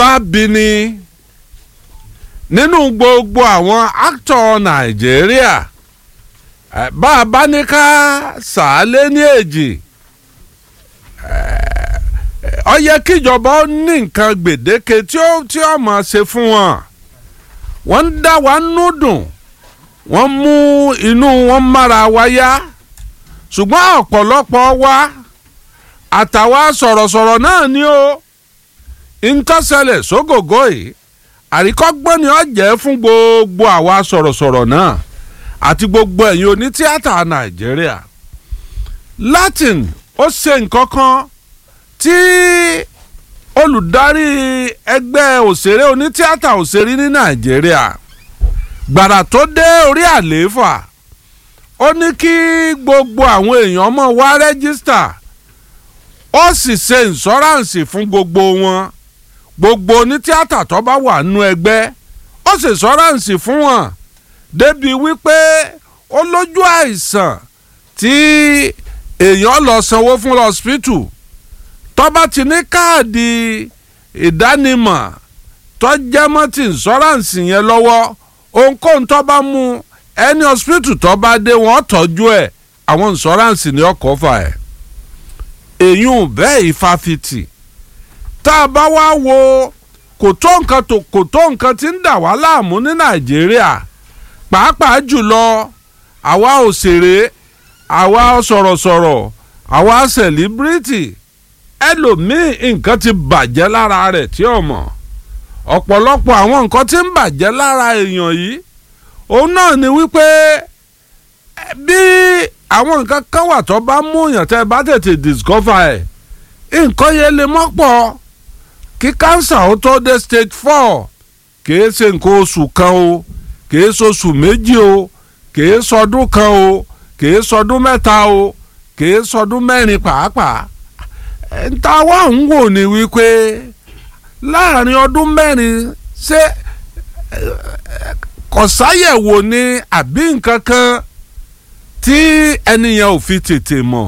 bá bi ni nínú gbogbo àwọn actor nàìjíríà eh, bá a bá ní ká sàálé ní èjì ó yẹ kíjọba ó ní nǹkan gbèdéke tí ó tí ó máa ṣe fún wọn wọ́n ń dá wa nú dùn wọ́n mú inú wọn mára wa yá ṣùgbọ́n ọ̀pọ̀lọpọ̀ wa àtàwa sọ̀rọ̀sọ̀rọ̀ náà ni ó ntọ́sẹ̀lẹ̀ sógògó yìí àríkọ́gbọ́n ni ó jẹ́ fún gbogbo àwa sọ̀rọ̀sọ̀rọ̀ náà àti gbogbo ẹ̀yin onítíátà nàìjíríà latin ó ṣe nǹkan kan tí olùdarí ẹgbẹ́ òṣèré onítíátà òṣèré ní nàìjíríà gbàrà tó dé orí àlééfà ó ní kí gbogbo àwọn èèyàn mọ̀ wá rẹ́gísítà ó sì ṣe ìǹṣọ́ráǹsì fún gbogbo wọn gbogbo onítíátà tó bá wà nínú ẹgbẹ́ ó sì ìǹṣọ́ráǹsì fún wọn débi wípé ó lójú àìsàn tí èèyàn lọ sanwó fún lọ́sípítù tó bá ti ní káàdì ìdánimọ̀ tó jẹ́ mọ́ ti ìǹṣọ́ráǹsì yẹn lọ́wọ́ ohunkóhun tó bá mú ẹni hospital tó bá dé wọ́n tọ́jú ẹ̀ àwọn ìǹṣọ́ráǹsì ni ọkọ̀ fà ẹ̀ èyún bẹ́ẹ̀ ìfàfitì tá a bá wá wo kò tó nǹkan tó kò tó nǹkan tí ń dà wá láàmú ní nàìjíríà pàápàá jùlọ àwa òṣèré àwa sọ̀rọ̀sọ̀rọ̀ àwa sẹ̀líbírìtì ẹlòmíì nǹkan ti bàjẹ́ lára rẹ̀ tí ò mọ̀ ọ̀pọ̀lọpọ̀ àwọn nǹkan tí ń bàjẹ́ lára èèyàn yìí òun náà ni wípé bí àwọn nǹkan kan wà tó bá mú èèyàn tẹ́ bá tètè discover ẹ̀ nǹkan yẹn lè mọ́ pọ̀ kí cancer ó tó dé stage four kìí ṣe nǹkan oṣù kan o kìí ṣoṣù méjì o kìí ṣọdún kan o kìí ṣọdún mẹ́ta o kìí ṣọdún mẹ́rin pàápàá nta wá ń wò ní wípé láàrin ọdún mẹ́rin ṣé kọ̀sáyẹ̀wò ni àbí nǹkan kan tí ẹnìyàn ò fi tètè mọ̀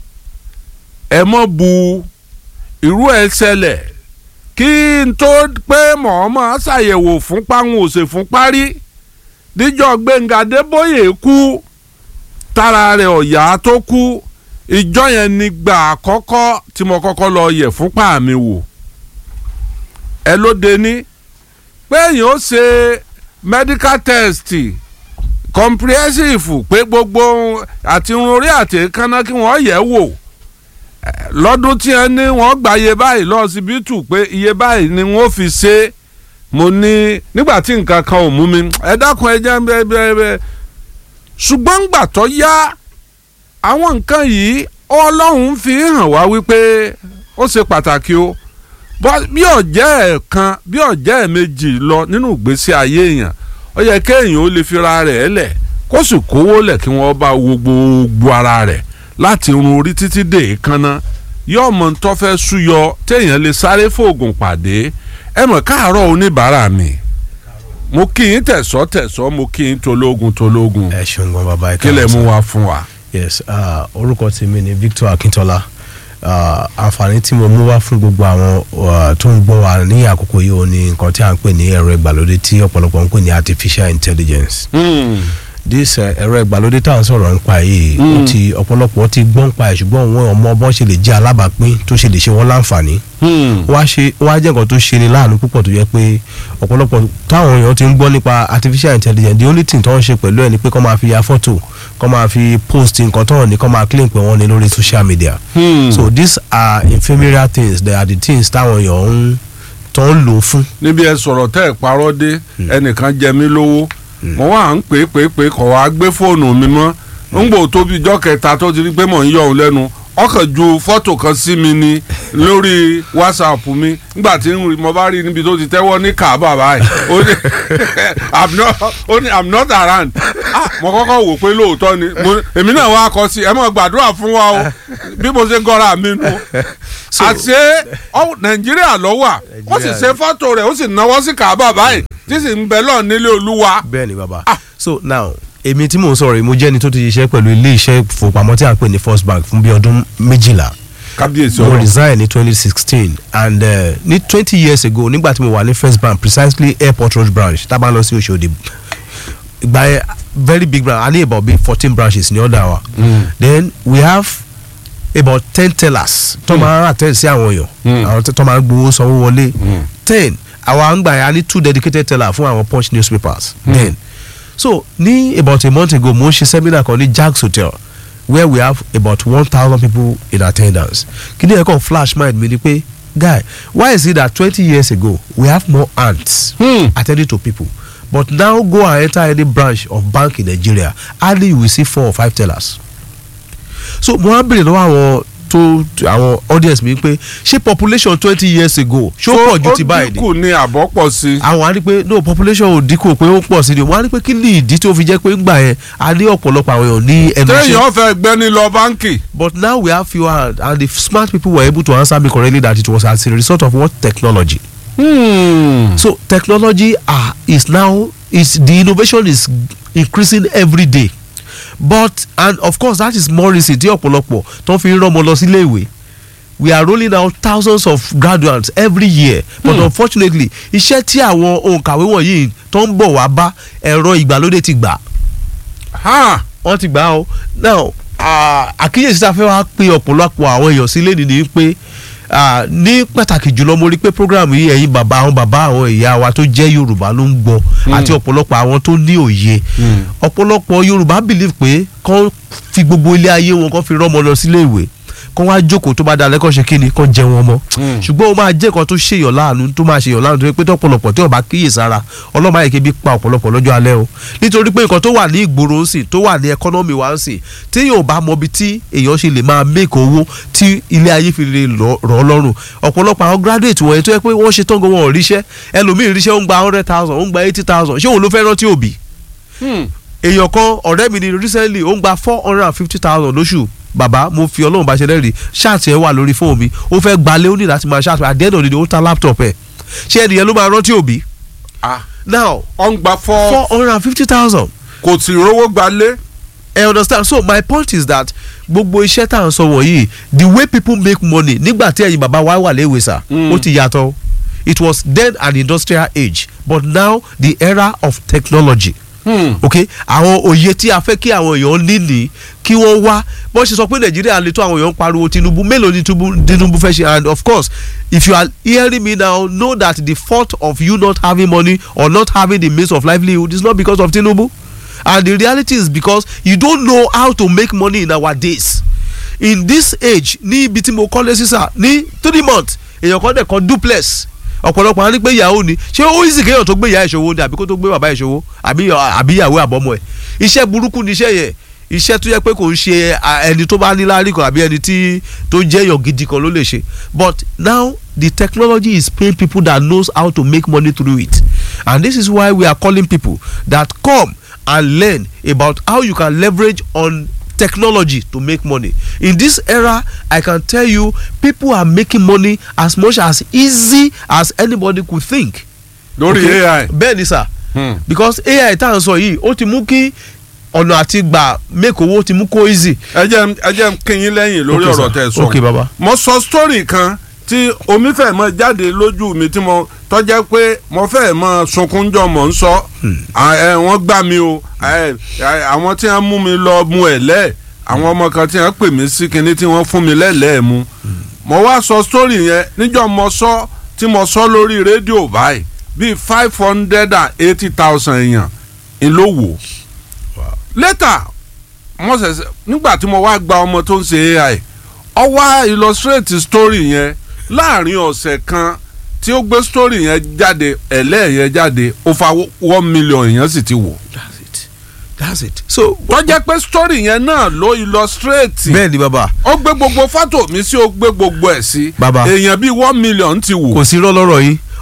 ẹ mọ̀ bu irú ẹ̀ ṣẹlẹ̀ kí n tó pé mọ̀ọ́mọ́ ṣàyẹ̀wò fún páwọn òsè fún parí díjọ́ gbẹ̀ngà débóyè kú tára rẹ̀ ọ̀yà tó kú ìjọ yẹn ni gbà àkọ́kọ́ tí mo kọ́kọ́ lọ yẹ̀ fúnpá mi wò ẹ ló dé ní pé èèyàn ó ṣe medical test comprehensive pé gbogbo àti irun orí àti èékánná kí wọ́n yẹ̀ wò lọ́dún tí wọ́n ní wọ́n gba iye báyìí lọ síbítù pé iye báyìí ni wọ́n fi ṣe mo ní nígbà tí nǹkan kan ò mú mi ẹ dákun ẹ jẹ́ bẹ́ẹ̀ bẹ́ẹ̀ bẹ́ẹ̀ ṣùgbọ́n gbà tó yá àwọn nǹkan yìí ọlọ́run fi hàn wá wípé ó ṣe pàtàkì o bí ọ̀jẹ́ ẹ̀ kan bí ọ̀jẹ́ ẹ̀ méjì lọ nínú ìgbésí ayé èèyàn ó yẹ kéèyàn ó lè fira rẹ̀ lẹ̀ kó sì kówó lẹ̀ kí wọ́n bá wo gbogbo ara rẹ̀ láti run orí títí dé èékánná yóò mọ tó fẹ́ súyọ téèyàn lè sáré fóògùn pàdé ẹ mọ̀ káàárọ̀ oníbàárà mi mo kí yín tẹ̀sọ́ tẹ̀sọ́ mo kí yín tológun tológun ẹ ṣeun gan bàbá ẹ kí lè mú wa fún wa. yes uh, orúkọ tèmi ni Victor Akintola àǹfààní tí mo mú wá fún gbogbo àwọn tó ń gbọ́ wa ní àkókò yìí ó ní nǹkan tí a ń pè ní ẹ̀rọ ìgbàlódé tí ọ̀pọ̀lọpọ̀ ń pè ní artificial intelligence. Mm. this ẹ̀rọ ìgbàlódé tá à ń sọ̀rọ̀ nípa yìí ó ti ọ̀pọ̀lọpọ̀ ti gbọ́n pa ẹ̀ ṣùgbọ́n wọn ọmọ bọ́n ṣe lè jẹ́ alábàápín tó ṣe lè ṣe wọ́n láǹfààní wá ṣe wá jẹ́ nǹkan tó ṣe ni láàánú púpọ̀ tó yẹ pé ọ̀pọ̀lọpọ̀ táwọn èèyàn ti ń gbọ́ nípa artificial intelligence the only thing tó ń ṣe pẹ̀lú ẹ̀ ni pé kó máa fi ya fọ́tò kó máa fi post nǹkan tó hàn ní kó máa claim pé wọ́n ní lórí social media Hmm. so these are ephemeral things they are the things táwọn èèyàn ń tó ń lò fún. níbi ẹ sọ̀rọ̀ tẹ́ ẹ parọ́ dé ẹnìkan jẹ mí lówó mo wà ń pè é pè é pè é kọ̀ wá gbé fóònù mi mọ́ ń gbò tóbi ijọ́ kẹta tó ti rí pé mò ń yọ òun lẹ́nu ọkàn ju fọ́tò kan sí mi ni lórí whatsapp mi nígbà tí ń rí mo bá rí níbi tó ti tẹ́wọ́ ní kaaba báyìí ó ní i'm not ó ní i'm not around ah mo kọ́kọ́ wò pé lóòótọ́ ni mo èmi náà wá kọ sí ẹ mọ̀ gbàdúrà fún wa o bí mo ṣe gọ́ra mi nu àti ọ nàìjíríà ló wà ó sì ṣe fọ́tò rẹ̀ ó sì náwó sí kaaba báyìí tí sì ń bẹ lọ nílé olúwa. bẹ́ẹ̀ ni bàbá so now èmi tí mò ń sọ̀rọ̀ yìí mo jẹ́ ni tó ti ṣiṣẹ́ pẹ̀lú ilé iṣẹ́ ìfowópamọ́ tí a ń pè ní first bank fún bí ọdún méjìlá kábíyèsí mo ọ̀rọ̀ resign ní twenty sixteen and uh, ní twenty years ago nígbà tí mo wà ní first bank precisely airport road branch tá a bá lọ sí Òṣòdì ìgbà yẹn very big branch a ní about bíi fourteen branches ní ọ̀dà wa then we have about ten tellers tó máa ń attend sí àwọn èèyàn àwọn tó máa ń gbowó sanwó wọlé ten àwa ń gbà yẹn a ní two dedicated tellers fún àwọn punch newspapers then so ní about a month ago mo ń ṣe seminar kan ní Jags Hotel where we have about one thousand people in attendance kí ni ẹ̀kọ́ flash mind mi ni pé guy why is it that twenty years ago we have more ants Hmm. attending to people but now go and enter any branch of bank in Nigeria hardly you will see four or five tellers so mo wá béèrè lọ́wọ́ àwọn tó àwọn audience mi pé ṣé population twenty years ago ṣó pọ̀ ju ti báyìí ó ni dínkù ní àbọ̀ pọ̀ sí i. àwọn á ní pé no population ò dínkù pé ó pọ̀ sí ni wọ́n á ní pé kí ni ìdí tó fi jẹ́ pé ńgbà yẹn a ní ọ̀pọ̀lọpọ̀ àwọn èèyàn ní ẹnu iṣẹ́ téèyàn fẹ́ gbẹ́ni lọ báńkì. but now we have fewer and, and the smart people were able to answer me correctly that it was as a result of what technology. Hmm. so technology ah is now is the innovation is increasing every day but and of course that is more reason tí ọ̀pọ̀lọpọ̀ tó fi ń rán ọmọ lọ sílé ìwé we are rolling out thousands of graduates every year but Hmm. unfortunately iṣẹ́ tí àwọn òǹkàwé wọ̀nyí tó ń bọ̀ wá bá ẹ̀rọ ìgbàlódé ti gbà Ha. wọ́n ti gbà ó now ah, àkíyèsí tá a fẹ́ wá pé ọ̀pọ̀lọpọ̀ àwọn èèyàn sílé nìyí pé ah, ní pàtàkì jùlọ mo rí pé program yìí ẹ̀yin bàbá àwọn bàbá àwọn ìyá wa tó jẹ́ Yorùbá ló ń gbọ́ àti ọ̀pọ̀lọpọ̀ àwọn tó ní òye ọ̀pọ̀lọpọ̀ Yorùbá believe pé kán fi gbogbo ilé ayé wọn kán fi rọ́mọ lọ sílé ìwé kán wá jókòó tó bá dalẹ́ kán ṣe kíni kán jẹ wọn mọ́ Mm. ṣùgbọ́n ó máa jẹ́ nǹkan tó ṣèyàn láàánú tó máa ṣèyàn láàánú tó yẹ pé tọ́pọ̀lọpọ̀ tí ó bá kíyèsára ọlọ́mọ ayé kébi pa ọ̀pọ̀lọpọ̀ lọ́jọ́ alẹ́ o nítorí pé nǹkan tó wà ní ìgboro ń sìn tó wà ní ẹkọ́nọ́mì wa ń sìn tí yóò bá mọ ibi tí èèyàn ṣe lè máa make owó tí ilé ayé fi lè rọ̀ rọ̀ ọ́ lọ́rùn ọ̀pọ̀lọpọ̀ àwọn graduate wọ̀nyẹn tó yẹ pé wọ́n ṣe tán gan wọn ò ríṣẹ́ ẹlòmíì ríṣẹ́ ó ń gba hundred thousand ó ń gba eighty thousand ṣé òun ló fẹ́ rántí òbí Hmm. èèyàn kan ọ̀rẹ́ mi ni recently ó ń gba four hundred and fifty thousand lóṣù bàbá mo fi ọlọ́run bá ṣe lẹ́rìí ṣáàtì ẹ̀ wà lórí fóònù mi ó fẹ́ gbalẹ̀ ó ní láti máa ṣáàtì at the end of the day ó ta laptop ẹ̀ ṣé ẹnìyẹn ló máa rántí òbí Ah. now ọ̀ ń gba fọ́ four hundred and fifty thousand kò sì rówó gbalé. I understand so my point is that gbogbo iṣẹ́ tá à ń sọ wọ̀nyí the way people make money nígbà tí ẹ̀yin bàbá wa wà léwe sà Mm. ó ti yàtọ̀ it was then an industrial age but now the era of technology Hmm. ok àwọn òye tí a fẹ́ kí àwọn èèyàn ní ní kí wọ́n wá bó ṣe sọ pé nàìjíríà lè tó àwọn èèyàn ń pariwo tinubu mélòó ni Tinubu- tinubu fẹ́ ṣe and of course if you are hearing me now know that the fault of you not having money or not having the means of livelihood is not because of tinubu and the reality is because you don't know how to make money in our days in this age ní ibi tí mo kọ́lé sísà ní three months èèyàn kan dẹ̀ kọ́ duplex ọ̀pọ̀lọpọ̀ á ní pé ìyàwó ni ṣé ó easy kéèyàn tó gbé ìyá ìṣòwò ni àbí kó tó gbé bàbá ìṣòwò àbí àbí ìyàwó àbọ̀mọ̀ ẹ̀ iṣẹ́ burúkú ni iṣẹ́ yẹn iṣẹ́ tó yẹ pé kò ń ṣe à, ẹni tó bá ní láárí kan àbí ẹni tí tó jẹ́ èèyàn gidi kan ló lè ṣe but now the technology is paying people that knows how to make money through it and this is why we are calling people that come and learn about how you can leverage on technology to make money in this era i can tell you people are making money as much as easy as anybody could think. lórí Okay? AI. bẹ́ẹ̀ ni sà Hmm. because ai tá à ń sọ yìí ó ti mú kí ọ̀nà àti gbà make owó ti mú kó easy. ẹ jẹ́ ẹ jẹ́ n kí yín lẹ́yìn lórí Okay, ọ̀rọ̀ sir. tẹ́ ẹ sọ. Okay, baba. mo sọ story kan tí omi fẹ́ mọ jáde lójú mi tí mo tọ́jẹ́ pé mo fẹ́ mọ sunkunjọ mọ̀ ń sọ À, ẹ, wọ́n gbà mí o ẹ, ẹ, àwọn tí wọ́n mú mi lọ mu ẹ̀ lẹ́ àwọn ọmọ kan tí wọ́n pè mí sí kinní tí wọ́n fún mi lẹ́lẹ́ẹ̀ mu mo wá sọ story yẹn níjọ́ mo sọ tí mo sọ lórí rédíò báyìí bíi five hundred and eighty thousand èèyàn ìlówó later mo ṣẹ̀ṣẹ̀ nígbà tí mo wá gba ọmọ tó ń ṣe AI ọ wá illustrate story yẹn láàrin ọ̀sẹ̀ kan tí ó gbé story yẹn jáde ẹ̀lẹ́ yẹn jáde ó fa one million èèyàn sì ti wò. that's it that's it. so tó jẹ́ pé story yẹn náà ló illustrate bẹ́ẹ̀ ni bàbá ó gbé gbogbo fọ́tò mi sí ó gbé gbogbo ẹ̀ sí Bàbá. èèyàn bíi one million ti wò. kò sí irọ́ lọ́rọ̀ yìí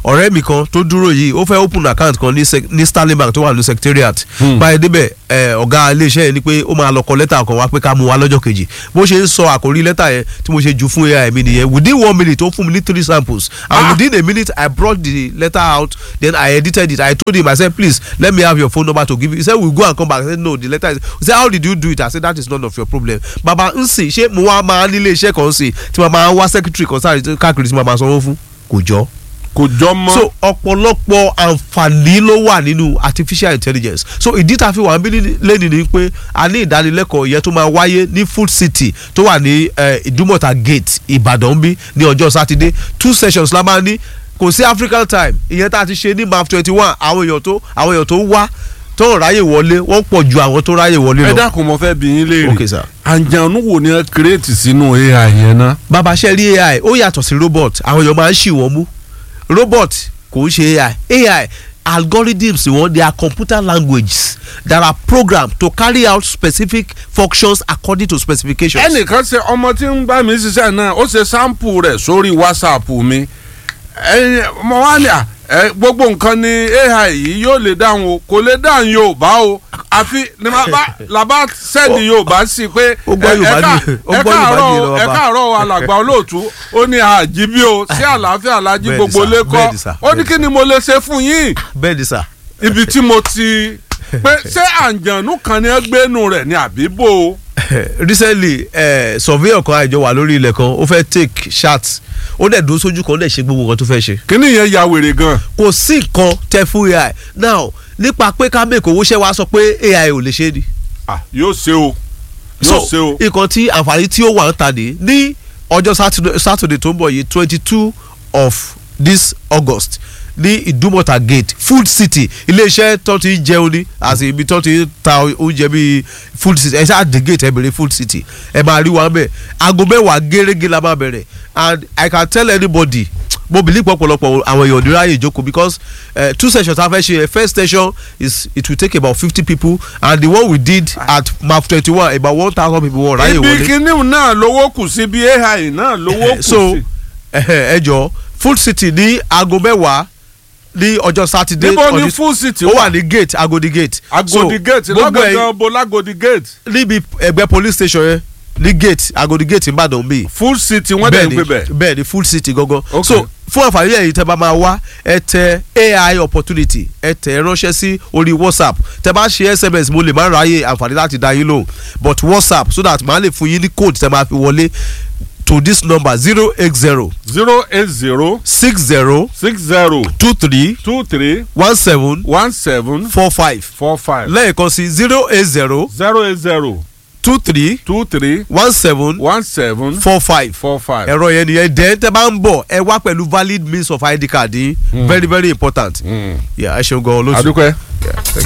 ọ̀rẹ́ mi kan tó dúró yìí ó fẹ́ open account kan ní sec- ní sterling bank tó wà ní secretariat báyìí débẹ̀ ẹ, ọ̀gá iléeṣẹ́ yẹn ni pé ó máa lọ kọ lẹ́tà kan wá pé ká mú wa lọ́jọ́ kejì bó ṣe ń sọ àkórí lẹ́tà yẹn tí mo ṣe jù fún ai mi nìyẹn within one minute ó fún mi ní three samples and Ah. within a minute I brought the letter out then I edited it I told him I said please let me have your phone number to give you he said we go and come back I said no the letter is he said how did you do it I said that is none of your problem baba n sìn ṣé mo wá máa nílé iṣẹ́ kan sìn tí mo máa wá secretary kan sáré káàkiri tí mo máa sanwó fún kò jọ kò jọ mọ́. so ọ̀pọ̀lọpọ̀ àǹfààní ló wà nínú artificial intelligence so ìdí tá a fi wà níbí lẹ́nu ni pé a ní ìdánilẹ́kọ̀ọ́ yẹn tó máa wáyé ní food city tó wà ní eh, ìdúmọ̀tà gate ìbàdàn bí ní ọjọ́ sátidé two sessions la máa ní kò sí african time ìyẹn tá a ti ṣe ní map twenty one àwọn èèyàn tó àwọn èèyàn tó wá tó ń ráyè wọlé wọ́n pọ̀ ju àwọn tó ráyè wọlé ẹ lọ. dákun mo fẹ́ bi yín léèrè Okay, sir. àǹjànú wo ni ẹ kírètì sínú ai yẹn náà. bàbá ṣe rí ai ó yàtọ̀ sí robot àwọn èèyàn máa ń ṣì wọ́n mú robot kò ń ṣe ai ai algorithms wọn they are computer languages that are programmed to carry out specific functions according to specifications. ẹnìkan ṣe ọmọ tí ń bá mi ṣiṣẹ́ náà ó ṣe sáǹpù rẹ̀ sórí whatsapp mi ẹ̀yin mo wá ní à ẹ, gbogbo nǹkan ni ai yìí yóò lè dáhùn o kò lè dáhùn yorùbá o àfi ni màá bá làbá sẹ́ẹ̀dì yorùbá sí pé Ó gbọ́ ẹ- Yorùbá ẹ ká- ní- ó ẹ gbọ́ Yorùbá káàárọ̀ ní o, ìlọ ẹ bàbá. káàárọ̀ o, alàgbà olóòtú ó ní àjíbí o sí àlàáfíà alájí Bẹ́ẹ̀ni gbogbo sà, lẹ́kọ́ bẹ́ẹ̀ni sà, ó ní bẹ́ẹ̀ni. kí ni mo lè ṣe fún yín bẹ́ẹ̀ ni sà. ibi tí mo ti pé ṣé àǹjànú kan ni ẹ gbénu rẹ̀ ní àbíbò recently eh, surveyor kan àìjọ wà lórí ilẹ̀ kan ó fẹ́ take shot ó dẹ̀ dúró sójú kan ó dẹ̀ ṣe gbogbo nǹkan tó fẹ́ ṣe. kíní yẹn ya wèrè gan kò sí nǹkan tẹ fún ai now nípa pé ká mẹ́kọ̀ owó ṣẹ́ wa sọ pé ai ò lè ṣe é ni. ah yóò ṣe o yóò ṣe o. nǹkan tí àǹfààní tí ó wà ń ta ní ní ọjọ́ Saturday- Saturday tó ń bọ̀ yìí twenty two of this August ní Ìdúmọ̀tà gate food city iléeṣẹ́ tó ti ń jẹun ní àti ibi tó ti ń ta oúnjẹ bíi food city ẹ ṣáà dé gate ẹ bèrè food city ẹ máa rí wa bẹ́ẹ̀ aago mẹ́wàá gẹ́rẹ́gẹ́ la máa bẹ̀rẹ̀ and I can tell anybody mo believe pọ̀pọ̀lọpọ̀ àwọn èèyàn níráyè ìjókòó because uh, two sessions ta fẹ́ ṣe first session is it will take about fifty people and the one we did at map twenty one about one thousand people wọ́n ráyè ibi wọlé kíní náà lówó kù sí bí ai náà lówó kù so sí. ẹ jọ food city ní aago mẹ́wàá ní ọjọ́ sátidé níbo on ni this- full city ó wà wà ní gate agodi gate agodi gate gbogbo ẹ lágbègbè bo lágodi gate níbi ẹgbẹ́ police station yẹn ní gate agodi gate ìbàdàn bíi full city wọ́n dẹ̀ ń gbé bẹ̀. bẹ́ẹ̀ ni full city gangan Okay. so fún àǹfààní ẹ̀yin tẹ́ bá máa wá ẹ tẹ ai opportunity ẹ tẹ ẹ ránṣẹ́ sí orí whatsapp tẹ́ bá ṣe sms mo lè má ráyè àǹfààní láti dá yín lóhùn but whatsapp so that màá lè fún yín ní code tẹ́ máa fi wọlé to this number zero eight zero zero eight zero six zero six zero two three two three one seven one seven four five four five lẹ́ẹ̀kan sí zero eight zero zero eight zero two three two three one seven one seven four five four five. ẹ̀rọ yẹn nìyẹn dẹ́n tẹ́ bá ń bọ̀ ẹ wá pẹ̀lú valid means of id card yín very very important. Mm. Yeah, ẹ ṣeun gan-an lóṣù. adúpẹ́.